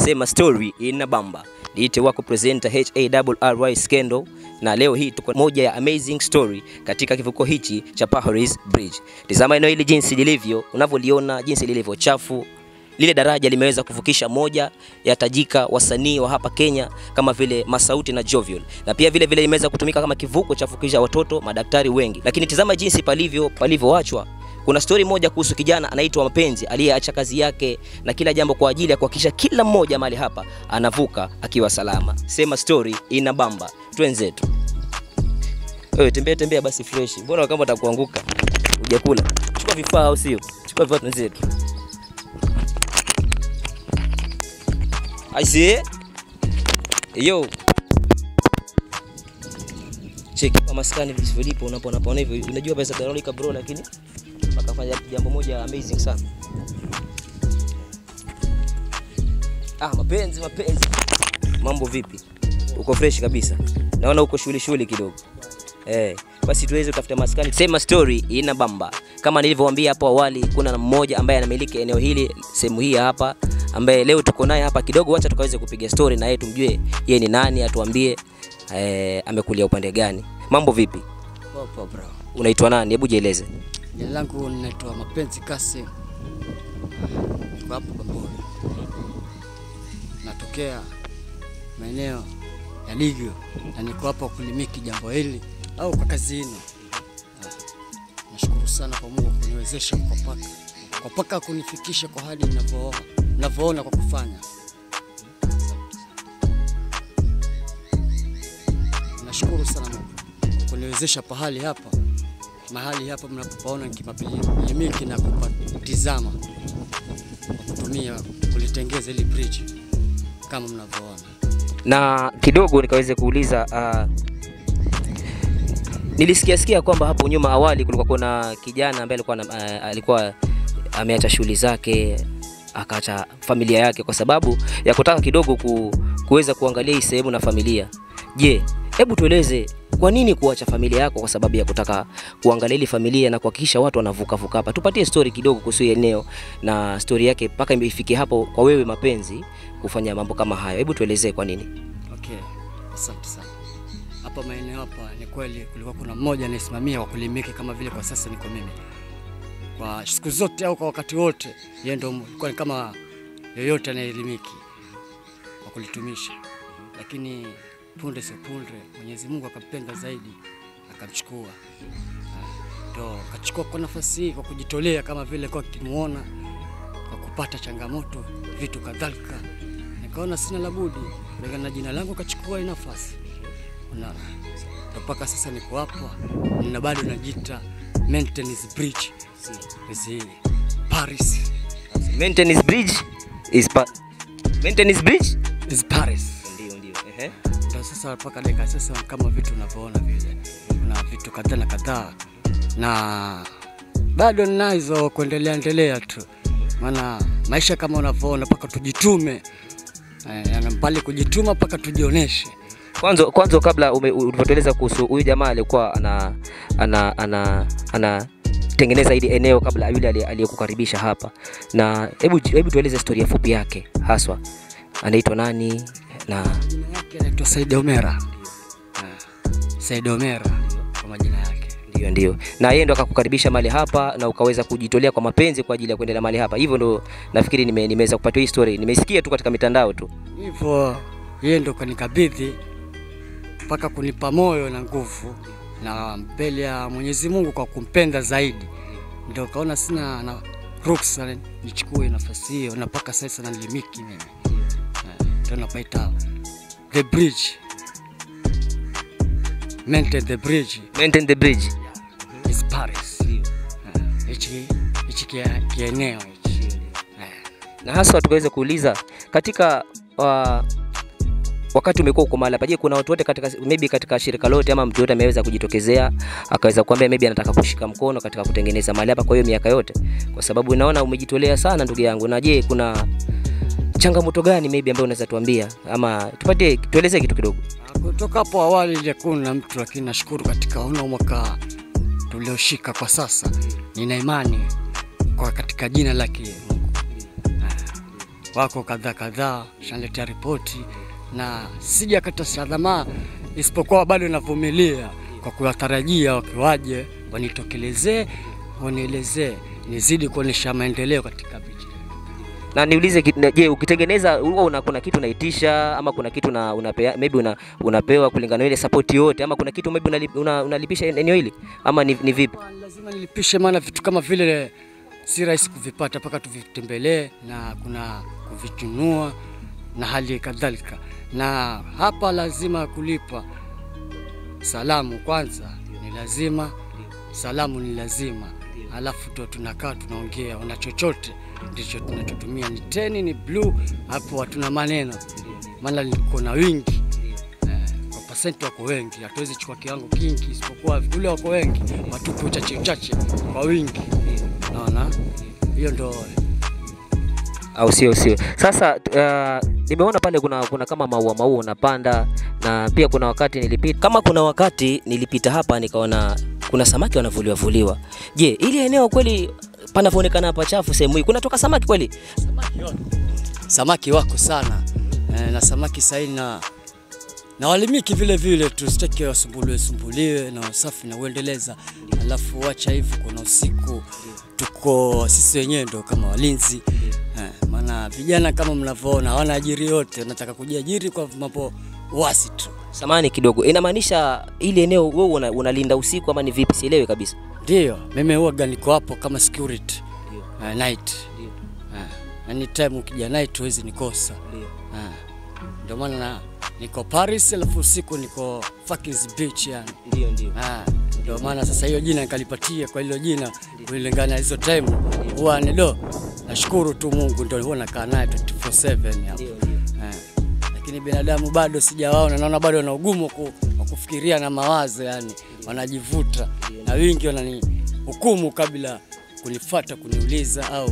sema story ina bamba. Niite wako presenter HARRY Skendo, na leo hii tuko moja ya amazing story katika kivuko hichi cha Paris Bridge. Tazama eneo hili jinsi lilivyo, unavyoliona jinsi lilivyo chafu. Lile daraja limeweza kuvukisha moja ya tajika wasanii wa hapa Kenya kama vile Masauti na Jovial, na pia vile vile limeweza kutumika kama kivuko cha kuvukisha watoto madaktari wengi. Lakini tazama jinsi palivyo palivyoachwa. Kuna stori moja kuhusu kijana anaitwa Mapenzi aliyeacha kazi yake na kila jambo kwa ajili ya kuhakikisha kila mmoja mahali hapa anavuka akiwa salama. Sema story ina bamba, twenzetu. Wewe tembea tembea basi fresh, mbona kama utakuanguka hujakula? Chukua vifaa au sio? Chukua vifaa twenzetu. I see. Yo. Cheki kwa maskani vilipo unapo unapoona hivyo. Unajua pesa Veronica bro lakini wakafanya jambo moja amazing sana. Ah, mapenzi mapenzi. Mambo vipi? Uko fresh kabisa. Naona uko shughuli shughuli kidogo. Eh, basi tuweze kutafuta maskani. Sema story ina bamba. Kama nilivyowaambia hapo awali, kuna mmoja ambaye anamiliki eneo hili sehemu hii hapa ambaye leo tuko naye hapa kidogo, wacha tukaweze kupiga story na yeye tumjue yeye ni nani, atuambie eh, amekulia upande gani. Mambo vipi? Poa bro. Unaitwa nani? Hebu jieleze. Jina langu ninaitwa Mapenzi Kasim. Niko hapo Bamburi. Natokea maeneo ya Ligio na niko hapa kulimiki jambo hili au kwa kazi hino. Ah, Nashukuru sana kwa Mungu kuniwezesha kwa paka kwa paka kunifikisha kwa hali ninavyoona ninavyoona kwa kufanya. Nashukuru sana Mungu kwa kuniwezesha pahali hapa mahali hapa mnapopaona nikimapilimiki na kupatizama kwa kutumia kulitengeza ili bridge kama mnavyoona. Na kidogo nikaweze kuuliza uh, nilisikia sikia kwamba hapo nyuma awali kulikuwa kuna kijana ambaye alikuwa uh, alikuwa ameacha shughuli zake akaacha familia yake kwa sababu ya kutaka kidogo ku, kuweza kuangalia hii sehemu na familia. Je, hebu tueleze kwa nini kuacha familia yako kwa sababu ya kutaka kuangalia ile familia na kuhakikisha watu wanavuka vuka hapa? Tupatie story kidogo kuhusu hii eneo na story yake mpaka imefikia hapo kwa wewe Mapenzi kufanya mambo kama hayo. Hebu tuelezee kwa nini. Okay, asante sana. Hapa maeneo hapa ni kweli kulikuwa kuna mmoja anayesimamia kwa kulimiki kama vile kwa sasa niko mimi. Kwa siku zote au kwa wakati wote, yeye ndo alikuwa ni kama yoyote anayelimiki kwa kulitumisha, lakini punde si punde Mwenyezi Mungu akampenda zaidi akamchukua, Ah, ndo akachukua kwa nafasi hii kwa kujitolea, kama vile kwa kimuona kwa kupata changamoto vitu kadhalika, nikaona sina la budi kulingana na jina langu kachukua hii nafasi, unaona, ndo mpaka sasa niko hapa na bado najiita maintenance bridge Zi, Paris Maintenance bridge is pa Maintenance bridge? is Paris. Ndio ndio. Ehe. Ndo sasa mpaka dakika sasa kama vitu unavyoona vile, kuna vitu kadhaa na kadhaa, na bado ninazo kuendelea endelea tu, maana maisha kama unavyoona mpaka tujitume eh, yani mbali kujituma mpaka tujioneshe. Kwanza kwanza kabla ume- ulivyotueleza kuhusu huyu jamaa alikuwa ana ana ana ana tengeneza hili eneo kabla yule aliye- aliyekukaribisha hapa, na hebu hebu tueleze historia fupi yake haswa, anaitwa nani na Jina yake anaitwa Said Omera. Ah, Said Omera kwa majina yake. ndio ndio, na yeye ndo akakukaribisha mahali hapa na ukaweza kujitolea kwa mapenzi kwa ajili ya kuendelea mahali hapa. Hivyo ndo nafikiri nime, nimeweza kupata hii story, nimesikia tu katika mitandao tu. Hivyo yeye ndo kanikabidhi mpaka kunipa moyo na nguvu na mbele ya Mwenyezi Mungu kwa kumpenda zaidi, ndio kaona sina na ruksa nichukue nafasi hiyo, na mpaka sasa nalimiki mimi, Eh, ndio napaita the bridge, maintain the bridge Maintain the bridge. is Paris. Eh, Hichi hichi kia- kieneo hichi Eh. na hasa tukaweza kuuliza katika uh, wakati umekuwa uko mahali hapa, je, kuna watu wote katika maybe katika shirika lote ama mtu yote ameweza kujitokezea akaweza kuambia maybe anataka kushika mkono katika kutengeneza mahali hapa kwa hiyo miaka yote, kwa sababu naona umejitolea sana ndugu yangu. Na je, kuna changamoto gani maybe ambayo unaweza tuambia ama tupatie, tuelezee kitu kidogo? Kutoka hapo awali ilikuwa na mtu, lakini nashukuru katika una mwaka tulioshika kwa sasa, nina imani kwa katika jina lake Mungu. Ah, wako kadhaa kadhaa, shaletea ripoti na sijakata tamaa, isipokuwa bado navumilia kwa kuwatarajia wakiwaje wanitokelezee, wanielezee, nizidi kuonyesha maendeleo katika bichi. Na niulize, ki- na- je, ukitengeneza huwa una, kuna kitu unaitisha ama kuna kitu una, unapea, maybe una, unapewa kulingana na ile support yote ama kuna kitu maybe unali- una, unalipisha eneo hili ama ni, ni vipi? Lazima nilipishe, maana vitu kama vile si rahisi kuvipata mpaka tuvitembelee na kuna kuvichunua na hali kadhalika, na hapa lazima kulipa salamu kwanza, ni lazima salamu ni lazima, alafu ndo tunakaa tunaongea, una chochote ndicho tunachotumia, ni teni ni blue, hapo hatuna maneno, maana liko na wingi eh, kwa pasenti wako wengi, hatuwezi chukua kiwango kingi, isipokuwa ule wako wengi watupe uchache uchache kwa wingi, naona hiyo ndo au sio sio sasa uh, nimeona pale kuna, kuna kama maua maua unapanda na pia kuna wakati nilipita kama kuna wakati nilipita hapa nikaona kuna samaki wanavuliwa vuliwa je ili eneo kweli panavyoonekana pachafu sehemu hii kunatoka samaki kweli samaki wako sana eh, na samaki sahi na na walimiki vile vile tu, sitaki wasumbuliwe sumbuliwe na usafi na uendeleza, alafu wacha hivyo, kuna usiku tuko sisi wenyewe ndo kama walinzi eh, maana vijana kama mnavyoona hawana ajiri yote, nataka kujiajiri kwa mambo wasi tu. samani kidogo inamaanisha ili eneo wewe una, unalinda usiku ama ni vipi sielewi kabisa Ndio mimi huwaga niko hapo kama security uh, night uh, anytime ukija night huwezi nikosa uh, ndio maana na- niko Paris alafu usiku niko Fakis Beach yani. ndio ndio Ah, ndio maana sasa hiyo jina nikalipatia kwa hilo jina kulingana na hizo time huwa ni do. Nashukuru tu Mungu ndio huwa nakaa naye 24/7 hapo. Eh, lakini binadamu bado sijawaona, naona bado wana ugumu wa ku- wa kufikiria na mawazo, yani wanajivuta na wingi wananihukumu kabla kunifuata kuniuliza au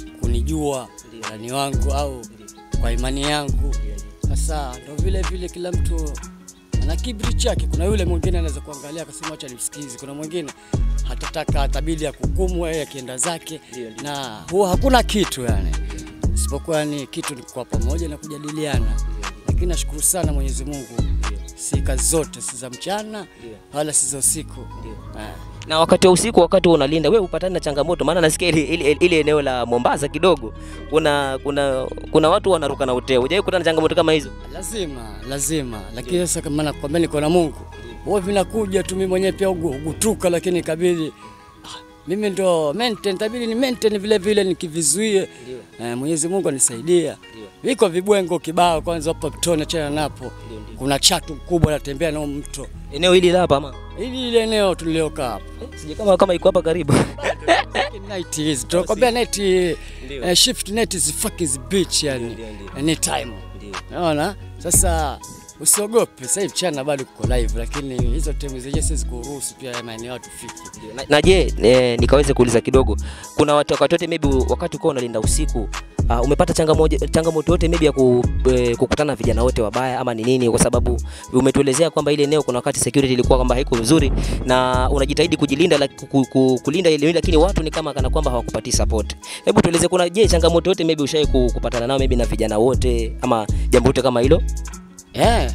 kunijua ndani wangu au kwa imani yangu. Sasa ndo vile vile kila mtu ana kiburi chake. Kuna yule mwingine anaweza kuangalia akasema acha nimsikize, kuna mwingine hatataka atabidi ya kuhukumu yeye akienda zake, na huwa hakuna kitu yani isipokuwa ni kitu ni kwa pamoja na kujadiliana. Lakini nashukuru sana Mwenyezi Mungu, si kazi zote si za mchana wala si za usiku. Ah. na wakati wa usiku wakati unalinda wewe upatani na changamoto maana nasikia ile, ile, ile eneo la Mombasa kidogo kuna kuna kuna watu wanaruka na uteo hujawahi kukutana na changamoto kama hizo Lazima, lazima. Lakini sasa kama nakwambia niko na Mungu, huwa vinakuja tu, mimi mwenyewe pia ugu- ugutuka, lakini ikabidi ah, mimi ndo maintain, itabidi ni maintain vile vile nikivizuie. Eh, Mwenyezi Mungu anisaidia. Viko vibwengo kibao, kwanza hapa Mtoni chana napo kuna chatu mkubwa natembea nao mto, eneo hili la hapa ama ili ile eneo tuliokaa hapa sije kama kama iko hapa karibu night hizi tunakwambia night eh, shift night is fucking beach yani anytime naona sasa usiogope sasa hivi mchana bado kuko live lakini hizo timu zenyewe siwezi kuruhusu pia ya maeneo watu fiki na, na je eh, nikaweze kuuliza kidogo kuna watu wakati wote maybe wakati uko unalinda usiku uh, umepata changamoto changamoto yote maybe ya ku, eh, kukutana na vijana wote wabaya ama ni nini kwa sababu umetuelezea kwamba ile eneo kuna wakati security ilikuwa kwamba haiko vizuri na unajitahidi kujilinda like, ku, ku, kulinda ile eneo lakini watu ni kama kana kwamba hawakupatii support hebu tueleze kuna je changamoto yote maybe ushai kupatana nao maybe na vijana wote ama jambo lote kama hilo eh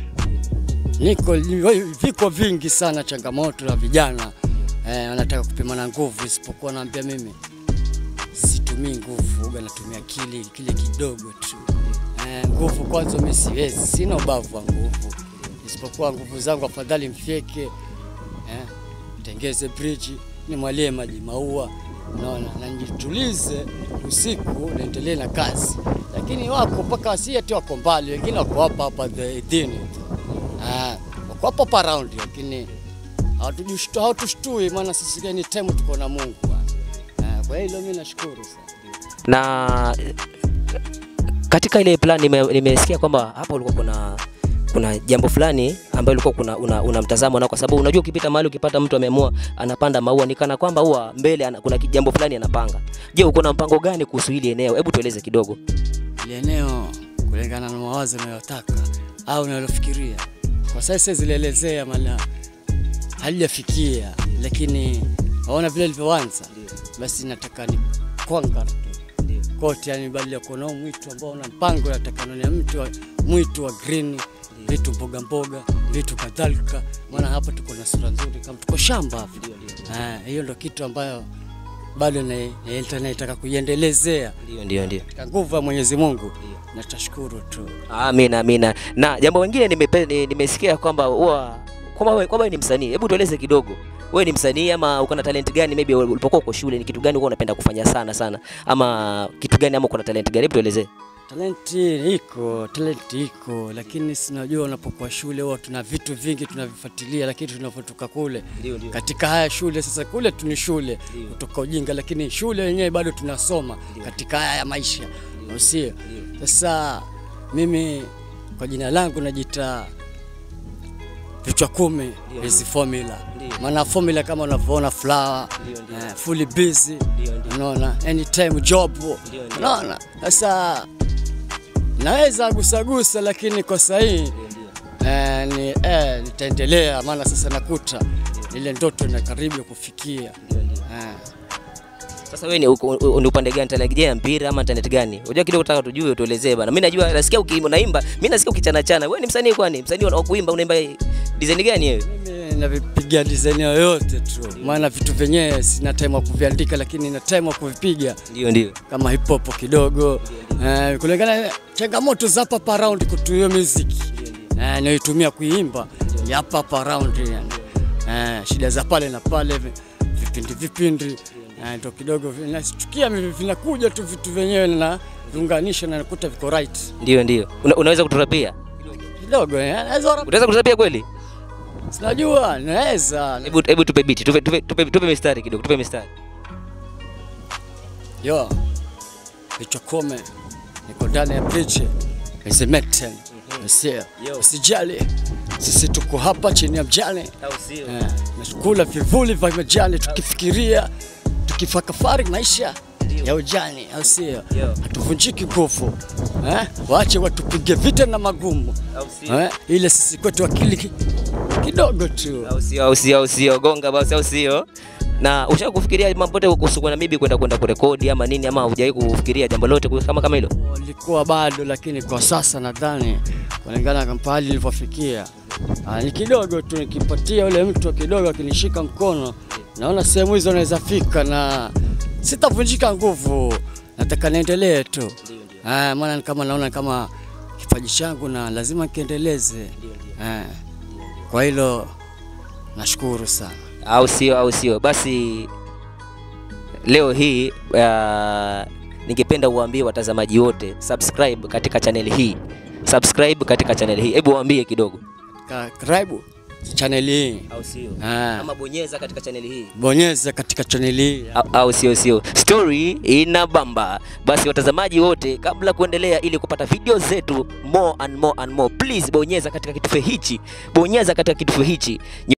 niko viko vingi sana changamoto la vijana eh, wanataka kupimana nguvu isipokuwa naambia mimi situmii nguvu uga natumia kile kile kidogo tu eh, nguvu kwanza mimi siwezi sina ubavu wa nguvu isipokuwa nguvu zangu afadhali mfyeke eh, tengeze bridge nimwalie maji maua unaona na nijitulize usiku niendelee na kazi lakini wako mpaka si ati wako mbali wengine wako hapa hapa the idhini ah, wako hapa hapa around lakini hawatujishtu- hawatushtui maana sisi any time tuko na Mungu bwana. ah, kwa hilo mimi nashukuru sana na eh, katika ile plan nime- nimesikia kwamba hapa ulikuwa kuna kuna jambo fulani ambayo ulikuwa kuna una, una mtazamo nao, kwa sababu unajua ukipita mahali ukipata mtu ameamua anapanda maua ni kana kwamba huwa mbele ana, kuna ki- jambo fulani anapanga. Je, uko na mpango gani kuhusu hili eneo? Hebu tueleze kidogo. ile eneo kulingana na mawazo unayotaka au unalofikiria. Kwa sasa siwezi lielezea maana halijafikia, lakini waona vile ilivyoanza, basi nataka ni kwanga tu kote, yani badala ya kuona huu mwitu ambao una mpango natakana ni mtu wa, mwitu wa green vitu mboga mboga vitu kadhalika, maana hapa tuko na sura nzuri kama tuko shamba hapa. Eh, hiyo ndo kitu ambayo bado na- na- naitaka kuiendelezea Ndio, ndio, ndio. kwa nguvu ya Mwenyezi Mungu, na tashukuru tu. Amina, amina. Na jambo lingine nimepe- ni- nimesikia kwamba huwa kwamba wewe kwamba wewe ni msanii. Hebu tueleze kidogo. Wewe ni msanii ama uko na talent gani? Maybe ulipokuwa uko shule ni kitu gani ulikuwa unapenda kufanya sana sana, ama kitu gani, ama uko na talent gani? Hebu tuelezee. Talenti iko, talenti iko, lakini sinajua unapokuwa shule huwa tuna vitu vingi tunavifuatilia, lakini tunapotoka kule Ndio, ndio. katika haya shule sasa, kule tu ni shule Ndio. kutoka ujinga, lakini shule yenyewe bado tunasoma katika haya ya maisha, au sio? Sasa mimi kwa jina langu najita vichwa kumi hizi formula, Ndio. maana formula kama unavyoona flower, Ndio, ndio. eh, fully busy, Ndio, ndio. unaona anytime job, ndio. unaona sasa naweza gusagusa, lakini kwa sahii eh, ni eh, nitaendelea, maana sasa nakuta ile ndoto na karibu kufikia eh. Sasa wewe ni uko- u- ni upande gani? Talent ya mpira ama talent gani? Unajua kidogo nataka tujue, tuelezee bana. Mimi najua nasikia ukiimba unaimba, mimi nasikia ukichana chana. Wewe ni msanii kwani? Msanii wa kuimba unaimba design gani wewe? Mimi navipiga design yoyote tu, maana vitu vyenyewe sina time ya kuviandika, lakini na time ya kuvipiga Ndio, ndio. kama hip hop kidogo eh, kulingana na changamoto za hapa hapa around kutu hiyo music eh, naitumia kuimba ya hapa hapa around yani. eh, shida za pale na pale vi- vipindi vipindi eh, ndo kidogo vi- nachukia vi- vinakuja tu vitu vyenyewe na viunganisha na nakuta viko right Ndio, ndio. Una, unaweza kuturapia? kidogo eh, naweza rap- Unaweza kuturapia kweli? sinajua naweza Hebu hebu tupe beat, tupe tupe tupe, tupe mistari kidogo, tupe mistari. yo vichwa kome niko ndani ya bridge Meten Usia Yo. usijali sisi tuko hapa chini ya mjane Au sio? eh, nakula vivuli vya majani tukifikiria tukifakafari maisha ya ujani au sio Yo. hatuvunjiki nguvu eh? waache watupige vita na magumu Au sio? eh? ile sisi kwetu akili ki- kidogo tu Au sio? Au sio? Au sio? Gonga basi, au sio? Na ushawahi kufikiria mambo yote kuhusu na bibi kwenda kwenda kurekodi ama nini ama hujawahi kufikiria jambo lote kuhusu- kama kama hilo? Walikuwa bado, lakini kwa sasa nadhani kulingana na pahali nilivyofikia, ah, ni kidogo tu, nikipatia yule mtu kidogo akinishika mkono, naona sehemu hizo naweza fika na sitavunjika nguvu, nataka niendelee tu. Ah, maana ni kama naona kama kipaji changu na lazima kiendeleze. Ah, kwa hilo nashukuru sana. au sio? Au sio? Basi leo hii uh, ningependa uwaambie watazamaji wote subscribe katika channel hii, subscribe katika channel hii. Hebu waambie kidogo, Ka- Karibu chaneli hii, au sio? Ah. Ama bonyeza katika channel hii bonyeza katika chaneli hii. au, au sio sio story ina bamba basi watazamaji wote kabla kuendelea ili kupata video zetu more and more and more please bonyeza katika kitufe hichi bonyeza katika kitufe hichi